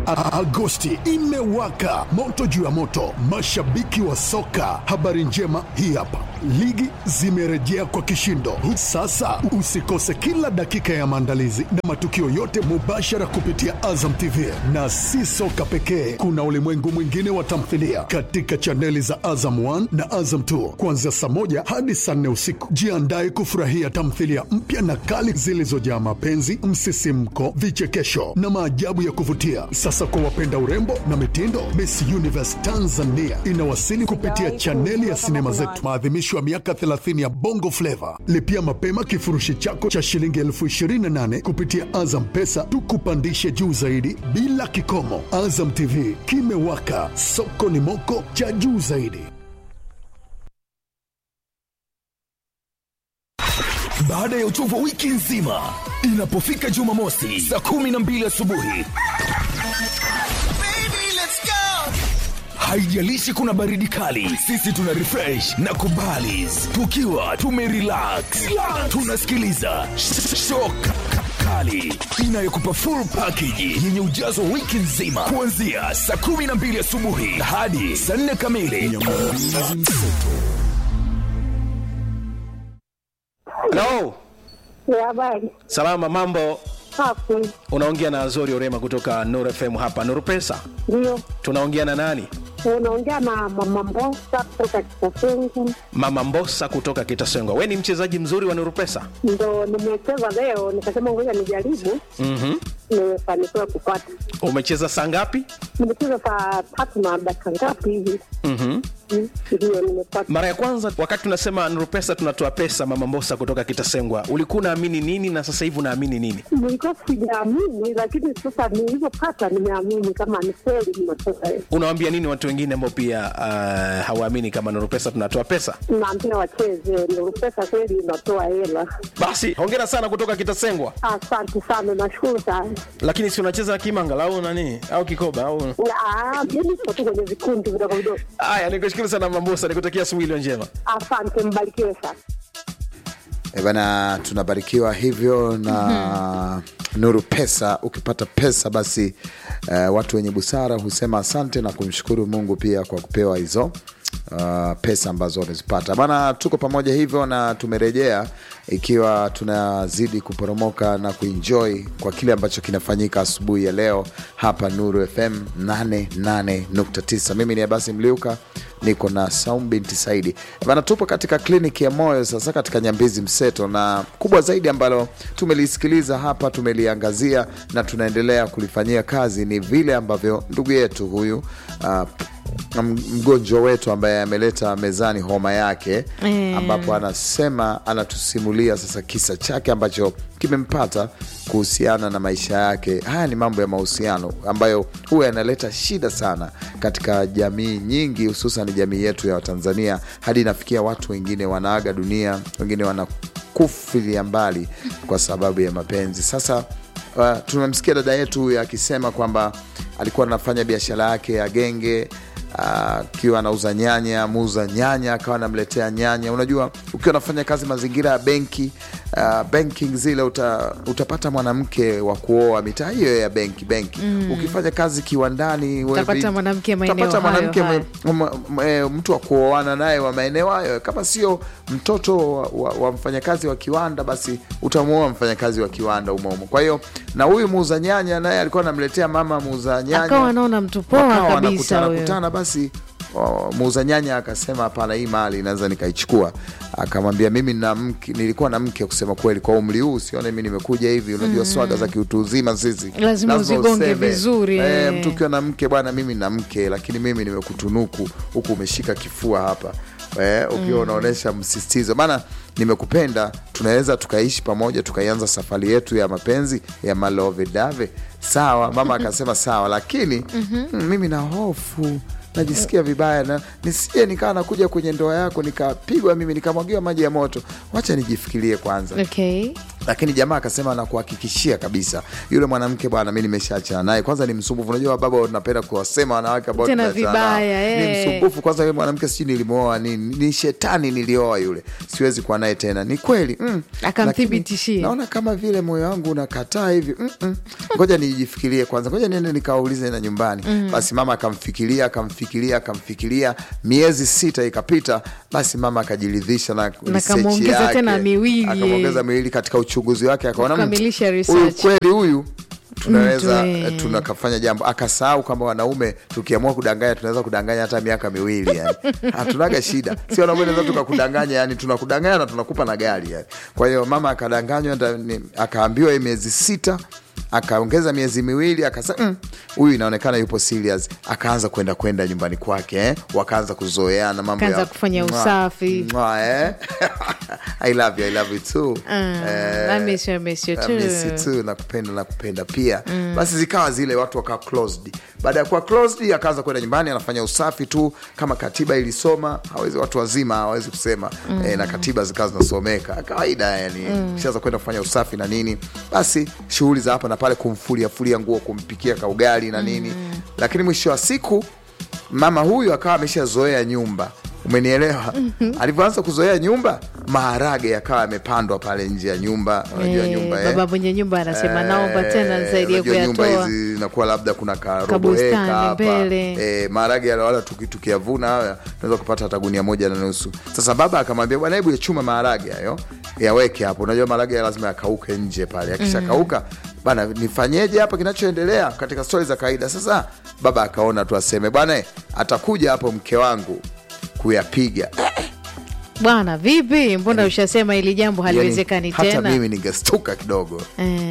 A- Agosti imewaka moto juu ya moto, mashabiki wa soka. Habari njema hii hapa, ligi zimerejea kwa kishindo. Sasa usikose kila dakika ya maandalizi na matukio yote mubashara kupitia Azam TV, na si soka pekee, kuna ulimwengu mwingine wa tamthilia katika chaneli za Azam 1 na Azam 2 kuanzia saa moja hadi saa nne usiku. Jiandae kufurahia tamthilia mpya na kali zilizojaa mapenzi, msisimko, vichekesho na maajabu ya kuvutia. Sasa kwa wapenda urembo na mitindo, Miss Universe Tanzania inawasili kupitia chaneli ya sinema zetu, maadhimisho ya miaka 30 ya Bongo Flava. Lipia mapema kifurushi chako cha shilingi elfu 28 kupitia Azam Pesa, tukupandishe juu zaidi bila kikomo. Azam TV kimewaka, soko ni moko cha juu zaidi. Baada ya uchovu wa wiki nzima, inapofika Jumamosi saa kumi na mbili asubuhi, haijalishi kuna baridi kali, sisi tuna refresh na kubalis tukiwa tumerelax, tunasikiliza sh- shock kali inayokupa full package yenye ujazo wa wiki nzima kuanzia saa kumi na mbili asubuhi hadi saa nne kamili. Hello. Ya habari Salama, mambo. hapo Unaongea na Azori Orema kutoka Nuru FM hapa Nuru Pesa. ndio Tunaongea na nani? unaongea na mama Mbosa kutoka Kitasengu, Mama Mbosa kutoka Kitasengwa. We ni mchezaji mzuri wa Nuru Pesa. ndo nimecheza leo, nikasema ngoja nijaribu. Mhm. Nimefanikiwa kupata, Umecheza saa ngapi? nimecheza saa tatu na dakika ngapi hivi, Mhm. Mm, ndio nimepata. Mara ya kwanza wakati tunasema Nuru Pesa tunatoa pesa, Mama Mbosa kutoka Kitasengwa, ulikuwa unaamini nini na sasa hivi unaamini nini? Nilikuwa sijaamini, lakini sasa nilivyopata nimeamini kama ni kweli nimetoka. Unawaambia nini watu wengine ambao pia uh, hawaamini kama Nuru Pesa tunatoa pesa? Naambia wacheze, ndio pesa kweli inatoa hela. Basi hongera sana kutoka Kitasengwa. Asante sana, nashukuru sana. Lakini si unacheza kimanga au nani au kikoba au Ah, Mimi siko tu kwenye vikundi vidogo vidogo. Haya, nikushukuru sana Mama Mbosa, nikutakia asubuhi iliyo njema. Asante, mbarikiwe sana. Eh bana, tunabarikiwa hivyo na Nuru Pesa. Ukipata pesa basi, eh, watu wenye busara husema asante na kumshukuru Mungu pia kwa kupewa hizo uh, pesa ambazo wamezipata bana. Tuko pamoja hivyo na tumerejea ikiwa tunazidi kuporomoka na kuenjoy kwa kile ambacho kinafanyika asubuhi ya leo hapa Nuru FM 88.9. Mimi ni Abasi Mliuka niko na Saum binti Saidi bana, tupo katika kliniki ya moyo sasa katika Nyambizi Mseto, na kubwa zaidi ambalo tumelisikiliza hapa, tumeliangazia na tunaendelea kulifanyia kazi ni vile ambavyo ndugu yetu huyu uh, m- mgonjwa wetu ambaye ameleta mezani homa yake Eh. ambapo anasema anatusimulia sasa kisa chake ambacho kimempata kuhusiana na maisha yake. Haya ni mambo ya mahusiano ambayo huwa yanaleta shida sana katika jamii nyingi, hususan jamii yetu ya Watanzania, hadi inafikia watu wengine wanaaga dunia, wengine wanakufilia mbali kwa sababu ya mapenzi. Sasa uh, tumemsikia dada yetu huyu akisema kwamba alikuwa anafanya biashara yake ya genge akiwa anauza nyanya, muuza nyanya akawa anamletea nyanya. Unajua, ukiwa unafanya kazi mazingira ya benki uh, banking zile uta, utapata mwanamke wa kuoa mitaa hiyo ya benki benki. Ukifanya kazi kiwandani wewe Utapata vi- mwanamke maeneo utapata hayo mwanamke hayo. m- m- m- mtu wa kuoana naye wa maeneo hayo, kama sio mtoto wa, wa, wa mfanyakazi wa kiwanda, basi utamuoa mfanyakazi wa kiwanda umo umo. Kwa hiyo na huyu muuza nyanya naye alikuwa anamletea mama muuza nyanya akawa anaona mtu poa Wakawa kabisa wanakutana huyo. kutana basi o, muuza nyanya akasema hapana hii mali naweza nikaichukua akamwambia mimi na mke, nilikuwa na mke kusema kweli kwa umri huu sione mi nimekuja hivi unajua swaga za kiutu uzima sisi Lazima uzigonge useme. vizuri, eh, eh. mtu ukiwa na mke bwana mimi na mke lakini mimi nimekutunuku huku umeshika kifua hapa eh, ukiwa unaonyesha msisitizo maana nimekupenda tunaweza tukaishi pamoja tukaianza safari yetu ya mapenzi ya malove dave sawa mama akasema sawa lakini mm, mimi na hofu najisikia vibaya na nisije nikawa nakuja kwenye ndoa yako nikapigwa mimi nikamwagiwa maji ya moto wacha nijifikirie kwanza okay. lakini jamaa akasema nakuhakikishia kabisa yule mwanamke bwana mi nimeshaachana naye kwanza ni msumbufu unajua baba napenda kuwasema wanawake ambao Tena tumeachana nao. vibaya, ni eh. msumbufu kwanza yule mwanamke sijui nilimwoa nini ni shetani nilioa yule siwezi kuwa naye tena ni kweli mm. Akamthibitishia. Lakini naona kama vile moyo wangu unakataa hivi mm -mm. ngoja nijifikirie kwanza ngoja niende nikaulize na nyumbani mm. basi mama akamfikiria akamfikiria akamfikiria miezi sita ikapita basi mama akajiridhisha na research kamuongeza yake. tena miwili. akamuongeza miwili katika uchunguzi wake akaona "Mm, Kukamilisha huyu research. kweli huyu tunaweza Mtu, eh. tunakafanya jambo akasahau kama wanaume tukiamua kudanganya tunaweza kudanganya hata miaka miwili yani. hatunaga shida si wanaume naweza tukakudanganya yani tunakudanganya na tunakupa na gari yani. kwa hiyo mama akadanganywa nda- ni- akaambiwa hii miezi sita akaongeza miezi miwili akasema "Mm, huyu inaonekana yupo serious akaanza kwenda kwenda nyumbani kwake eh? wakaanza kuzoeana mambo Akaanza ya kufanya Mwa, usafi. mwa, eh? I love you, I love you too. I miss you, I miss you I too. miss you too, nakupenda nakupenda pia basi zikawa zile watu wakawa closed baada ya kuwa closed akaanza kwenda nyumbani anafanya usafi tu kama katiba ilisoma hawezi watu wazima hawezi kusema eh, na katiba zikawa zinasomeka kawaida yani kishaanza kwenda kufanya usafi na nini basi shughuli za hapa na pale kumfulia fulia nguo kumpikia kaugali na nini lakini mwisho wa siku mama huyu akawa ameshazoea nyumba umenielewa alivyoanza kuzoea nyumba maharage yakawa yamepandwa pale nje ya nyumba unajua Eh, nyumba eh? baba mwenye nyumba anasema naomba tena Eh, nisaidie unajua nyumba kuyatoa hizi zinakuwa labda kuna karobo Kabustani heka hapa mbele. eh, maharage yale wala tuki- tukiyavuna haya tunaweza kupata hata gunia moja na nusu sasa baba akamwambia bwana hebu yachuma maharage hayo yaweke hapo unajua maharage ya lazima yakauke nje pale akishakauka bana nifanyeje hapa kinachoendelea katika stori za kawaida sasa baba akaona tu aseme bwana eh, atakuja hapo mke wangu kuyapiga bwana vipi mbona ushasema hili jambo haliwezekani yani, hata tena mimi ningestuka kidogo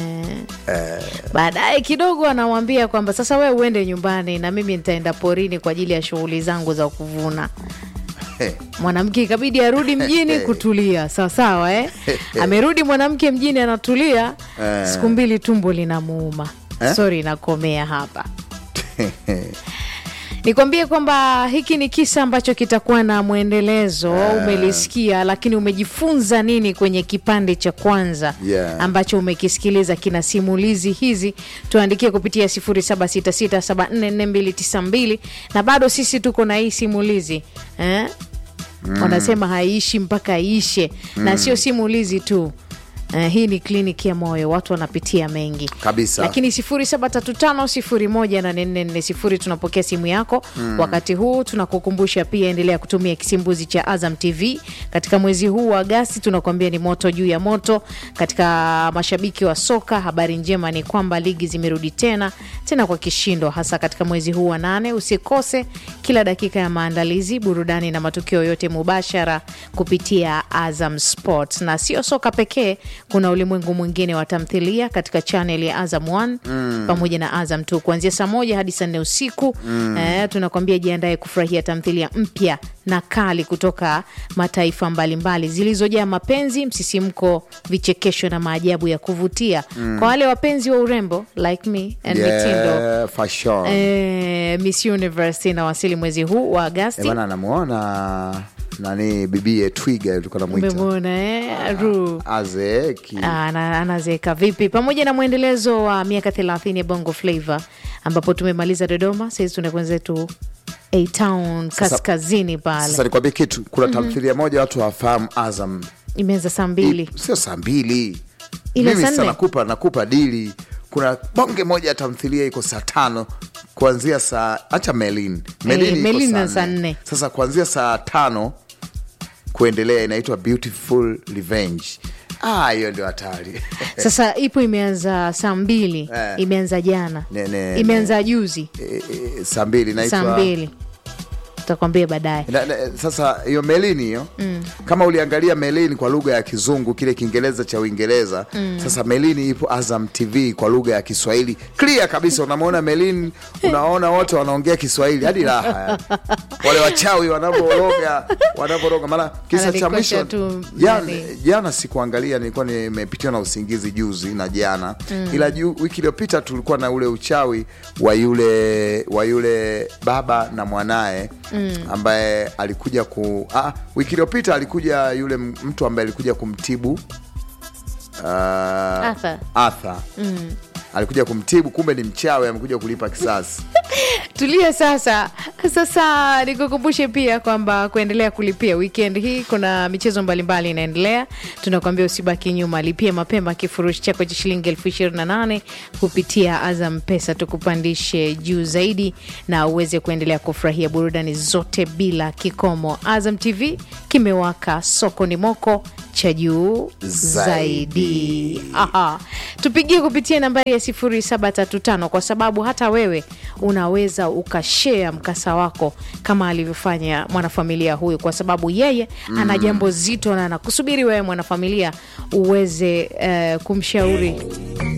Eh. baadaye kidogo anamwambia kwamba sasa wewe uende nyumbani na mimi nitaenda porini kwa ajili ya shughuli zangu za kuvuna Eh, mwanamke ikabidi arudi mjini kutulia sawasawa eh? amerudi mwanamke mjini anatulia siku mbili tumbo linamuuma Eh? sori inakomea hapa nikwambie kwamba hiki ni kisa ambacho kitakuwa na mwendelezo umelisikia lakini umejifunza nini kwenye kipande cha kwanza Yeah. ambacho umekisikiliza kina simulizi hizi tuandikie kupitia 0766744292 na bado sisi tuko na hii simulizi eh? wanasema haiishi mpaka iishe na sio simulizi tu Uh, hii ni kliniki ya moyo watu wanapitia mengi Kabisa. lakini 0735 tunapokea simu yako mm. wakati huu tunakukumbusha pia endelea kutumia kisimbuzi cha azam tv katika mwezi huu wa agasti tunakuambia ni moto juu ya moto katika mashabiki wa soka habari njema ni kwamba ligi zimerudi tena tena kwa kishindo hasa katika mwezi huu wa nane usikose kila dakika ya maandalizi burudani na matukio yote mubashara kupitia azam sport na sio soka pekee kuna ulimwengu mwingine wa tamthilia katika chanel ya azam 1 mm. pamoja na azam 2 kuanzia saa moja hadi saa nne usiku mm. eh, tunakwambia jiandae kufurahia tamthilia mpya na kali kutoka mataifa mbalimbali zilizojaa mapenzi msisimko vichekesho na maajabu ya kuvutia mm. kwa wale wapenzi wa urembo like me and mitindo yeah, fashion eh, miss universe inawasili mwezi huu wa Eh, agasti bana anamuona nani bibie twiga tulikuwa namwita umemwona eh? Ru. azeeki Ana- anazeeka vipi pamoja na mwendelezo wa miaka 30 ya bongo flava ambapo tumemaliza dodoma sahizi tunakwenda zetu a town Sasa- kaskazini pale sasa nikwambie kitu kuna tamthilia moja watu hawafahamu azam imeanza saa mbili sio saa mbili Ile mimi saa sasa nne? nakupa nakupa dili kuna bonge moja ya tamthilia iko saa tano kuanzia saa hacha melin melin iko Melin saa na saa nne. nne. sasa kuanzia saa tano kuendelea inaitwa beautiful revenge Ah, hiyo ndio hatari sasa ipo imeanza saa mbili Eh. imeanza jana Ne- ne- imeanza juzi E, e, saa mbili saa inaitwa mbili tutakwambia baadaye Na, na, sasa hiyo melini hiyo mm. kama uliangalia melini kwa lugha ya kizungu kile kiingereza cha uingereza mm. sasa melini ipo azam tv kwa lugha ya kiswahili clear kabisa unamwona melini unaona wote wanaongea kiswahili hadi raha yani. wale wachawi wanavyoroga wanavyoroga maana kisa cha Analikosha mwisho tu jana, nani. jana sikuangalia nilikuwa nimepitiwa na usingizi juzi na jana mm. ila ju, wiki iliyopita tulikuwa na ule uchawi wa yule wa yule baba na mwanaye mm. ambaye alikuja ku ah, wiki iliyopita alikuja yule m- mtu ambaye alikuja kumtibu uh, Arthur. Arthur. alikuja kumtibu kumbe ni mchawi amekuja kulipa kisasi tulia sasa sasa nikukumbushe pia kwamba kuendelea kulipia weekend hii kuna michezo mbalimbali inaendelea tunakuambia usibaki nyuma lipia mapema kifurushi chako cha shilingi elfu ishirini na nane kupitia azam pesa tukupandishe juu zaidi na uweze kuendelea kufurahia burudani zote bila kikomo azam tv kimewaka soko ni moko cha juu zaidi Aha. tupigie kupitia nambari ya 0735 kwa sababu hata wewe unaweza ukashea mkasa wako kama alivyofanya mwanafamilia huyu kwa sababu yeye ana jambo zito na anakusubiri wewe mwanafamilia uweze uh, kumshauri